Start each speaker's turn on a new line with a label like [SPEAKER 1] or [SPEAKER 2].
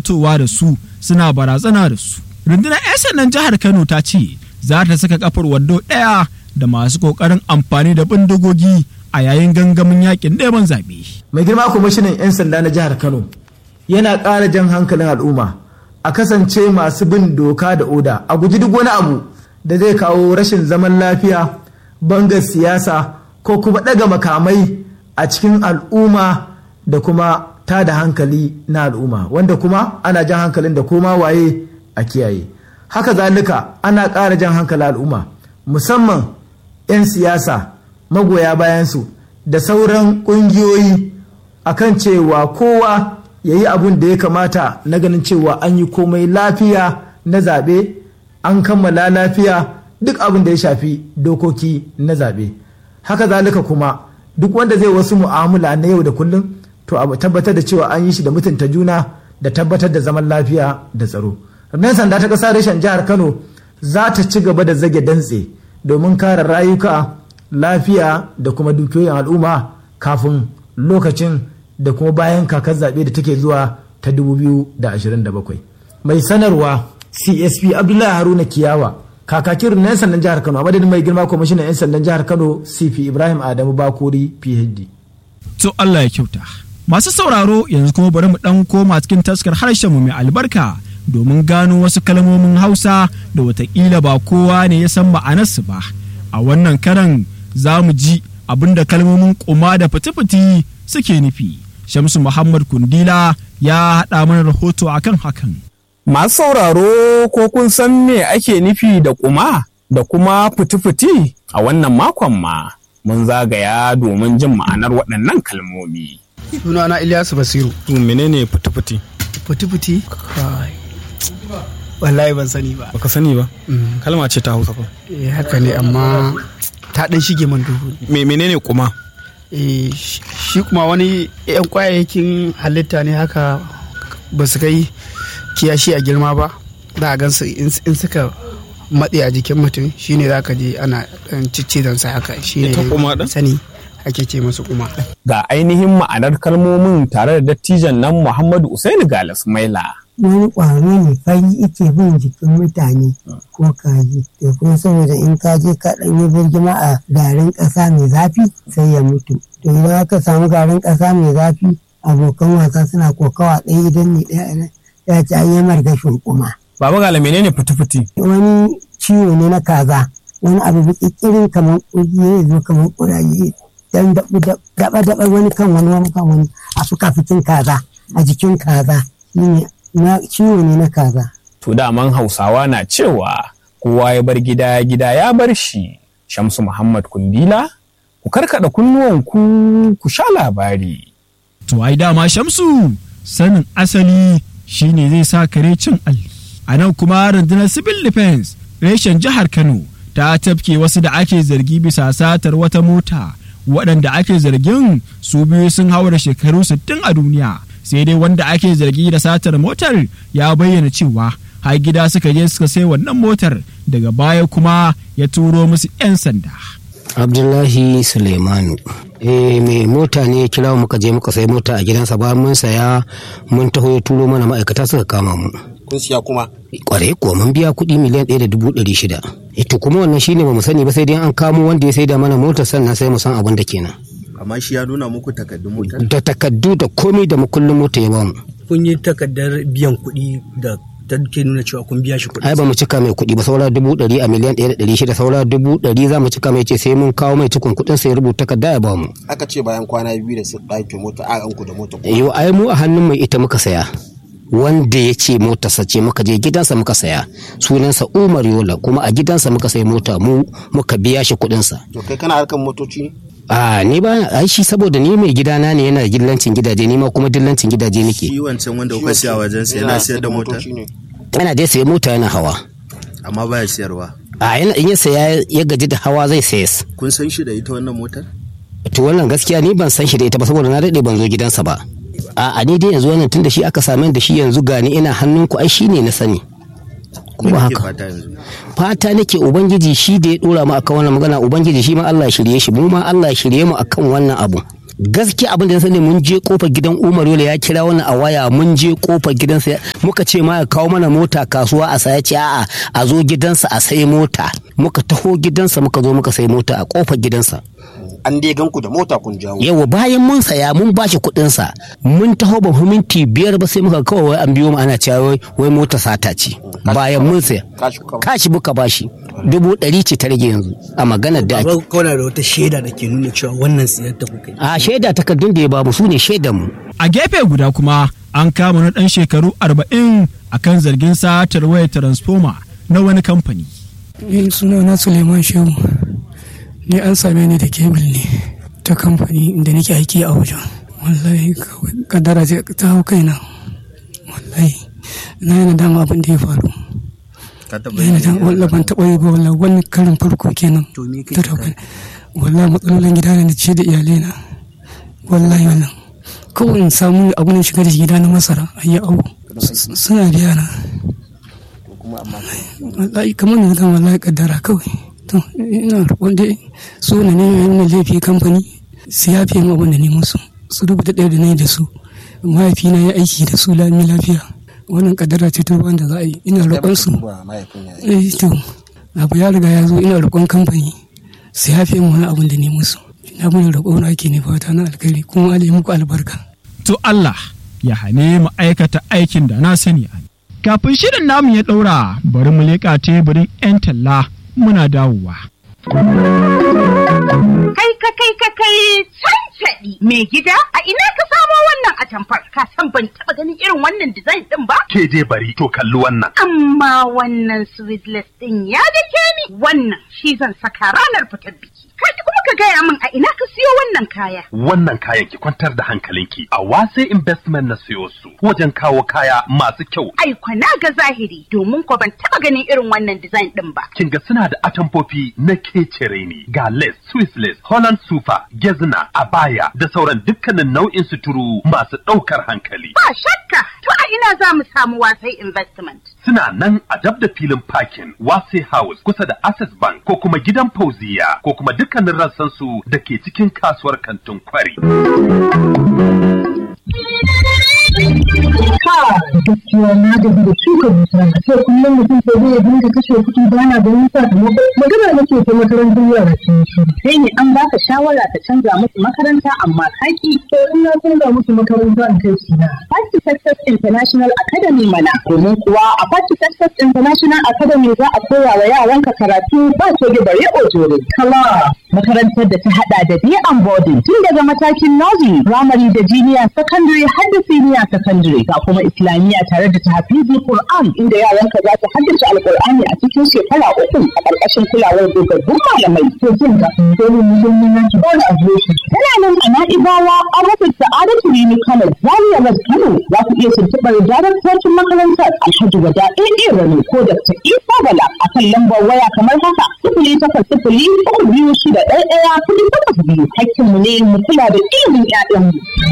[SPEAKER 1] fitowa da su suna barazana da su rundunar 'yan sandan jihar kano ta ce za ta saka kafar wando ɗaya da masu ƙoƙarin amfani da bindigogi a yayin gangamin yakin neman zaɓe.
[SPEAKER 2] mai girma kwamishinan 'yan sanda na jihar kano yana ƙara jan hankalin al'umma a kasance masu bin doka da oda a guji duk wani abu da zai kawo rashin zaman lafiya bangar siyasa ko kuma ɗaga makamai a cikin al'umma da kuma ta da hankali na al'umma wanda kuma ana jan hankalin da koma waye a kiyaye haka zalika ana ƙara jan hankalin al'umma musamman 'yan siyasa magoya bayansu da sauran ƙungiyoyi akan cewa kowa ya yi abun da ya kamata na ganin cewa an yi komai lafiya na zaɓe an kammala lafiya duk abin da ya shafi dokoki na zaɓe haka zalika kuma duk wanda zai wasu mu'amala na yau da kullum to a tabbatar da cewa an yi shi da mutunta juna da tabbatar da zaman lafiya da tsaro rundunar sanda ta ƙasa reshen jihar kano za ta ci gaba da zage dantse domin kare rayuka lafiya da kuma dukiyoyin al'umma kafin lokacin da kuma bayan kakar zaɓe da take zuwa ta 2027 mai sanarwa csp abdullahi haruna kiyawa kakakin rundunar sandan jihar kano a madadin mai girma kwamishinan 'yan sandan jihar kano cp ibrahim adamu bakori phd
[SPEAKER 1] to allah ya kyauta masu sauraro yanzu kuma bari mu ɗan koma cikin taskar harshen mu mai albarka domin gano wasu kalmomin hausa da watakila ba kowa ne ya san ma'anarsu ba a wannan karan za mu ji abinda kalmomin kuma da fiti-fiti suke nufi shamsu muhammad kundila ya haɗa mana rahoto akan hakan
[SPEAKER 3] Masu sauraro ko kun san me ake nufi da kuma da kuma fiti-fiti a wannan makon ma mun zagaya domin jin ma'anar waɗannan kalmomi.
[SPEAKER 4] Sunana Ilyasu Basiru.
[SPEAKER 3] To menene fiti-fiti?
[SPEAKER 4] Fiti-fiti? Kai. Wallahi ban sani ba.
[SPEAKER 3] Baka sani ba? Kalma ce ta Hausa fa.
[SPEAKER 4] Eh haka ne amma ta dan shige man duhu.
[SPEAKER 3] Me menene kuma?
[SPEAKER 4] Eh shi kuma wani yan kwayayyakin halitta ne haka ba su kai kiyashi a girma ba. Za a gansu in suka matse a jikin mutum shine za ka je ana dan ciccizan sa haka shine
[SPEAKER 3] Ita kuma ɗin?
[SPEAKER 4] sani ake ce masu kuma.
[SPEAKER 3] Ga ainihin ma'anar kalmomin tare da dattijan nan Muhammadu Usaini Galas Maila.
[SPEAKER 5] wani ƙwaro ne fari ike bin jikin mutane ko kaji da kuma saboda in ka je ka ɗan yi birgima a garin ƙasa mai zafi sai ya mutu to idan aka samu garin ƙasa mai zafi abokan wasa suna kokawa ɗaya idan ne ɗaya ya ci an yi margashin kuma
[SPEAKER 3] Baba Gala menene fiti-fiti?
[SPEAKER 5] wani ciwo ne na kaza wani abu bikikirin kamar ƙugi ya zo kamar ƙuraje dan daɓa-daɓa wani kan wani wani kan wani a fuka fitin kaza a jikin kaza shine na ciwo ne na kaza
[SPEAKER 3] To daman Hausawa na cewa kowa ya bar gida gida ya bar shi. Shamsu Muhammad Kundila, ku karkada kunnuwanku ku sha labari.
[SPEAKER 1] to ai dama shamsu sanin asali shine zai sa kare cin alli a nan kuma rundunar civil defense reshen jihar kano ta tafke wasu da ake zargi bisa satar wata mota waɗanda ake zargin su biyu sun haura shekaru 60 a duniya sai dai wanda ake zargi da satar motar ya bayyana cewa har gida suka je suka sai wannan motar daga baya kuma ya turo musu 'yan sanda
[SPEAKER 6] abdullahi suleimanu eh mai mota ne ya kira muka je muka sai mota a gidansa bayan mun saya mun taho ya turo mana ma'aikata suka kama mu
[SPEAKER 7] kun siya kuma
[SPEAKER 6] kwarai kuwa mun biya kuɗi miliyan ɗaya da dubu ɗari shida ito kuma wannan shine ba mu sani ba sai dai an kamo wanda ya sai da mana motar sannan sai mu san abin da kenan
[SPEAKER 7] amma shi ya nuna muku takardun motar
[SPEAKER 6] da takaddu da komai da makullin mota ya bamu
[SPEAKER 8] kun yi takardar biyan kuɗi da ta ke nuna cewa kun biya shi kuɗi.
[SPEAKER 6] ai ba mu cika mai kuɗi ba saura dubu ɗari a miliyan ɗaya da ɗari shida saura dubu ɗari za mu cika mai ce sai mun kawo mai cikon kuɗin sai ya rubuta takarda ya bamu
[SPEAKER 7] aka ce bayan kwana biyu da su ɗauke mota a ranku da mota
[SPEAKER 6] yau ai mu a hannun mai ita muka saya wanda ya ce motarsa ce muka je gidansa muka saya sunansa umar yola kuma a gidansa muka sai mota mu muka biya shi kuɗinsa
[SPEAKER 7] to kai kana harkan motoci ne
[SPEAKER 6] a ni ba ai shi saboda ni mai gidana ne yana da dillancin gidaje ni ma kuma dillancin gidaje nake
[SPEAKER 7] shi wancan wanda kuka siya wajen sa yana siyar da mota
[SPEAKER 6] yana dai sayi mota yana hawa
[SPEAKER 7] amma baya siyarwa
[SPEAKER 6] a yana in ya saya ya gaji da hawa zai sayas
[SPEAKER 7] kun san shi da ita wannan motar
[SPEAKER 6] to wannan gaskiya ni ban san shi da ita ba saboda na daɗe ban zo gidansa ba a ni dai yanzu wannan tunda shi aka same da shi yanzu gani ina hannunku ai shi ne na sani kuma haka fata nake ubangiji shi da ya dora mu akan wannan magana ubangiji shi ma Allah ya shirye shi mu ma Allah ya shirye mu akan wannan abu gaskiya abin da ya sani mun je kofar gidan Umar Yola ya kira wani a waya mun je kofar gidansa muka ce ma ya kawo mana mota kasuwa a saya ce a'a a zo gidansa a sai mota muka taho gidansa muka zo muka sai mota a kofar gidansa
[SPEAKER 7] an dai ganku da mota kun jawo
[SPEAKER 6] yawa bayan mun saya mun bashi kuɗin sa mun taho ba mu minti biyar ba sai muka kawai wai an biyo mu ana cewa wai wai mota sata ce bayan mun saya
[SPEAKER 7] kashi kuka ba.
[SPEAKER 6] kashi muka bashi dubu ɗari ce ta rage yanzu a maganar da ake
[SPEAKER 8] Ba kawai da wata shaida da ke nuna cewa wannan siyar da kuka yi.
[SPEAKER 6] a shaida takardun da ya bamu su ne shaidan mu
[SPEAKER 1] A gefe guda kuma an kama na ɗan shekaru arba'in a kan zargin satar wayar transformer na wani kamfani.
[SPEAKER 9] Ni suna na Suleiman Shehu. Ni an same ni da kebil ne ta kamfani inda nake aiki a wajen. Wallahi kawai kaddara ce ta hau kaina. Wallahi na yana dama abin da ya faru.
[SPEAKER 8] Ka taɓa
[SPEAKER 9] Na yana dama wallahi ban taɓa yi ba wallahi wani karin farko kenan.
[SPEAKER 8] To me
[SPEAKER 9] Ta
[SPEAKER 8] kake
[SPEAKER 9] hau
[SPEAKER 8] ka-
[SPEAKER 9] kaina. Wallahi matsalolin gida ne na ce da iyalai na. Wallahi wannan. Kawai in samu abin da shiga da gida na masara a yi awo. S- Suna biya na. wallahi kamar da kan wallahi kaddara kawai to ina roƙon dai su ne ne yana laifi kamfani su yafe mu abin da ne musu su rubuta ɗaya da na da su mahaifina ya aiki da su lami lafiya wannan kaddara ce ta ruwan da za a yi ina roƙon su
[SPEAKER 7] Ba mahaifin ya yi.
[SPEAKER 9] eh to abu ya riga ya zo ina roƙon kamfani su yafe mu wani abin da ne musu ina mun roƙo na ake ne fata na alkhairi kuma Allah ya muku albarka
[SPEAKER 1] To Allah ya hane mu aikata aikin da na sani a Kafin shirin namu ya ɗaura bari mu leƙa teburin 'yan talla muna dawowa.
[SPEAKER 10] Kai ka kai ka kai cancaɗi mai gida a ina ka samo wannan atamfar ka san ban taɓa ganin irin wannan design ɗin ba
[SPEAKER 11] ke je bari to kalli wannan.
[SPEAKER 10] amma wannan sweetless ɗin ya dake ni wannan shi zan saka ranar fitar biki kai kuma ka gaya min a ina ka siyo wannan kaya
[SPEAKER 11] Wannan kayan ki kwantar da hankalinki a wase investment na siyo su wajen kawo kaya masu kyau.
[SPEAKER 10] ai kwana ga zahiri domin ko ban taɓa ganin irin wannan design ɗin ba
[SPEAKER 11] Kin ga suna da atamfofi na kecere ne ga lace, Swiss lace, Holland super, gezna, abaya da sauran dukkanin nau'in suturu masu ɗaukar hankali.
[SPEAKER 10] ba shakka to a ina za mu samu wasai investment
[SPEAKER 11] Suna nan a dab da filin parking Wase House kusa da Access Bank ko kuma gidan Fauziya ko kuma dukkanin rassansu da ke cikin kasuwar kantin kwari.
[SPEAKER 12] Ka gaskiya na gaji da shuka bishiya a ce kullum mutum sai zai dinga kashe kuɗi ba na ganin sakamako magana nake ta makarantar yara sun shi.
[SPEAKER 10] sai ne an baka shawara ka canza musu makaranta amma kaki
[SPEAKER 12] To in na canza musu makaranta in kai su na.
[SPEAKER 10] Party Success International Academy mana domin kuwa a Party Success International Academy za a koya wa yaranka karatu ba toge bare ojore.
[SPEAKER 12] Kala
[SPEAKER 10] Makarantar da ta hada da day and boarding tun daga matakin nursery, primary da junior secondary har da senior secondary ga kuma islamiyya tare da tahfizul Qur'an inda yaranka za su haddace alqur'ani a cikin shekara uku a ƙarƙashin kulawar dogaggun malamai.
[SPEAKER 12] to jin ka dole mu je mu yanki ba da adireshi.
[SPEAKER 10] Tana nan a Na'ibawa a rufin Sa'adatu Rimi Kano, Zaria West Kano za ku iya tuntuɓar daraktocin makarantar Alhaji Wada AA Rani ko Dr. Isa Bala a kan lambar waya kamar haka sifili takwas sifili uku biyu shida ɗaya ɗaya kuɗi takwas biyu. Hakkinmu ne mu kula da ilimin 'ya'yanmu.